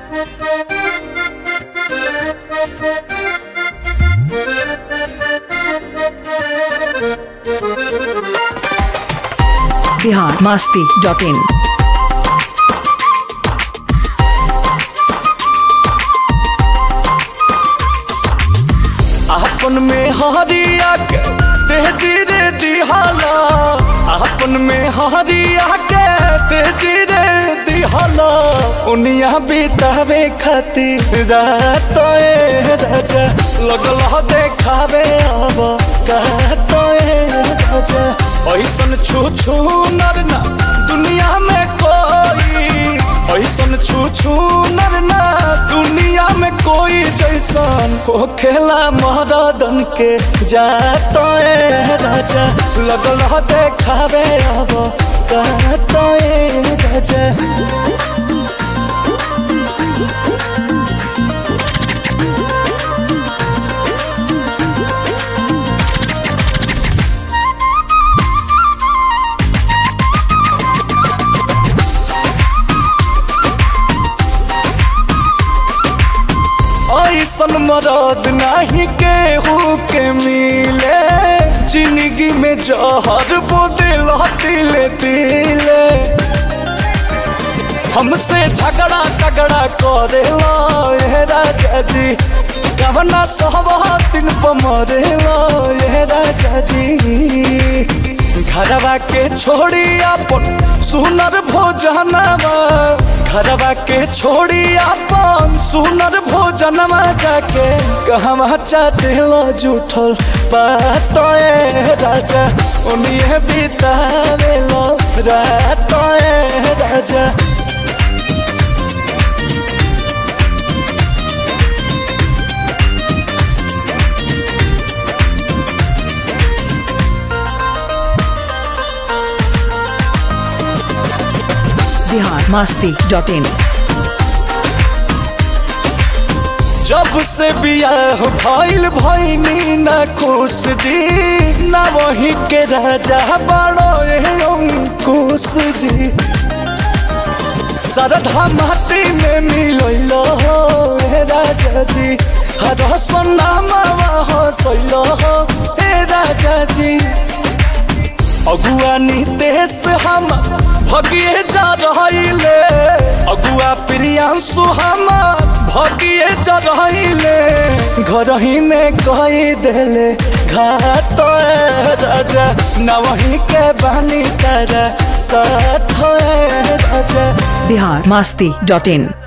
Bihar Masti dot in आपन में हरिया के तेजी रे दिहाला आपन में हरिया के तेजी रे दिहाला उनिया बितावे खातिर रात ए राजा लगल ह देखावे अब कहत ए राजा ऐसन छू छू नर ना दुनिया में कोई ऐसन छू छू नर ना दुनिया में कोई जैसन हो खेला महारादन के जात ए राजा लगल ह देखावे अब कहत ए राजा ऐसन मरद नहीं केहू के मिले जिंदगी में जहर बोदिल तिले तिले हमसे झगड़ा झगड़ा करेला ये राजा जी कवना सहबातिन पमरेला ये राजा जी घरवा के छोड़ी अपन सुनर भोजनवा घरवा के छोड़ी अपन सुनर भोजनवा जाके कहवा चाटेला जूठल बात ए राजा उन्हें बितावेला रात ए राजा बिहार मस्ती डॉट इन जब से बियाह भइल भइनी न खुश जी न वही के राजा बड़ो ए अंकुश जी सरधा माटी में मिलैल हो ए राजा जी हर सोनामा हसैल हो ए राजा जी अगुआ नितेश हम भगिए जा रहिले अगुआ प्रियांशु हम भगिए जा रहिले घर ही में कही देले घात ए राजा न वही के बानी तारा साथ ए राजा बिहार मस्ती डॉट इन